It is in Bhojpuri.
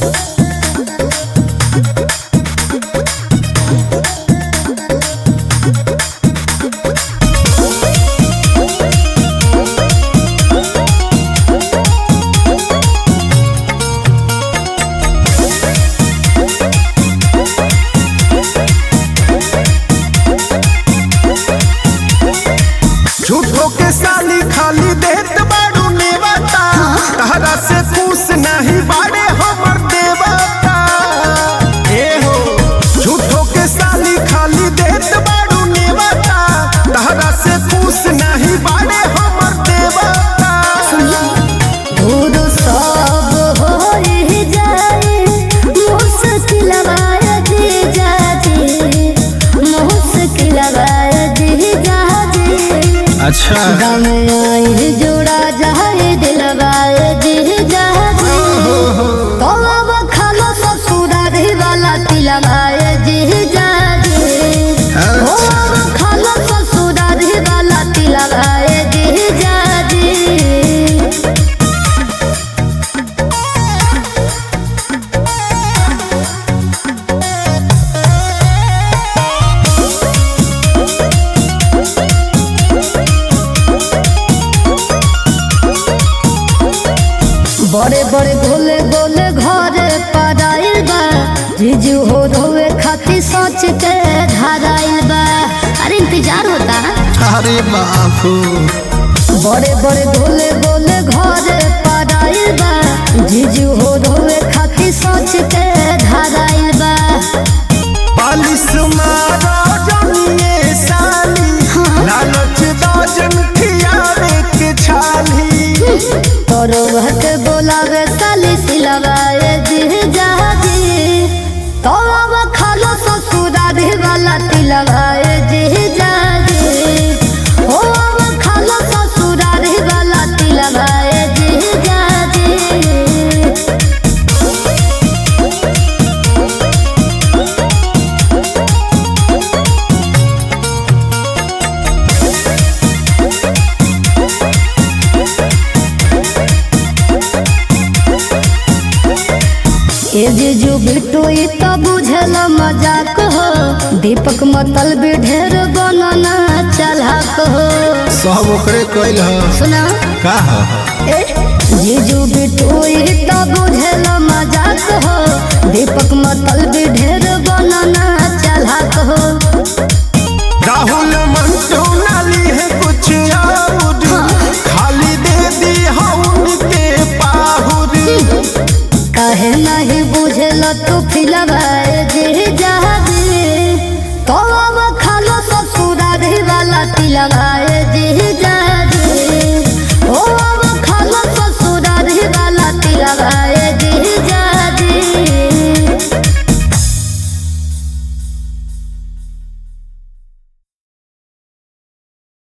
झूठो के साली खाली देत बाड़ू नेवता तहरा से पूछ नहीं बाड़े हमर देवता ए हो झूठो के साली खाली देत बाड़ू नेवता तहरा से पूछ नहीं बाड़े हमर देवता दूर सब होई जाए मुश्किल जी जाजी मुश्किल जी जाजी अच्छा गम आई जोड़ा जाए दिलवाए जी जाजी तो अब खालो ससुरा रे वाला तिलवाए जी जाजी ओ अब खालो ससुरा रे वाला तिलवाए जी जाजी बड़े बड़े गोले गोले घरे पड़ाइल बा जीजू हो धोवे खातिर सोच के धराइल बा अरे इंतजार होता अरे बापू बड़े बड़े गोले गोले घरे पड़ाइल बा जीजू हो धोवे खातिर सोच के धराइल बा बालिश मारो जमिए साली लालच दाजन खियावे के छाली तोरो भट बोलावे साली सिलवाए जी जाजी तो अब खालो ससुरा रे वाला तिलवाए जी जाजी हो अब खालो ससुरा रे वाला तिलवाए जी जाजी ए जीजू बिट्टू ई तो बुझल मजाक हो दीपक मतल भी ढेर बनना चलाक हो सब ओकरे कइल ह सुना का ह ए जीजू बिट्टू ई तो बुझल मजाक हो दीपक मतल भी ढेर बनना चलाक हो राहुल मंटू नाली है कुछ और खाली दे दी हम के पाहुरी काहे नहीं बुझल तू